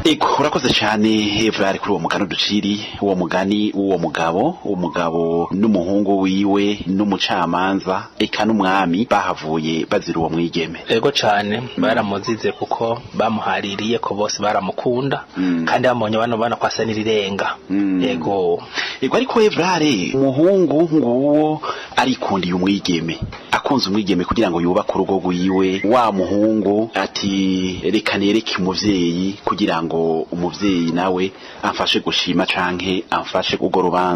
ego urakoze cyane evrari kuri uwo mugani uduciri uwo mugani w'uwo mugabo uwo mugabo n'umuhungu wiwe n'umucamanza eka n'umwami bahavuye bazira uwo mwigeme ego cane baramuzize kuko bamuhaririye ko bose baramukunda Mm. kandi bamubonye bano bana kwasa n'irirenga Mm. ego ego ariko evrare umuhungu nguwo arikundiye umwigeme akunze umwigeme kugira ngo yubake urugo rwiwe wa muhungu ati reka nereke umuvyeyi kugira ngo umuvyeyi nawe amfashe gushima canke amfashe urwo rubanza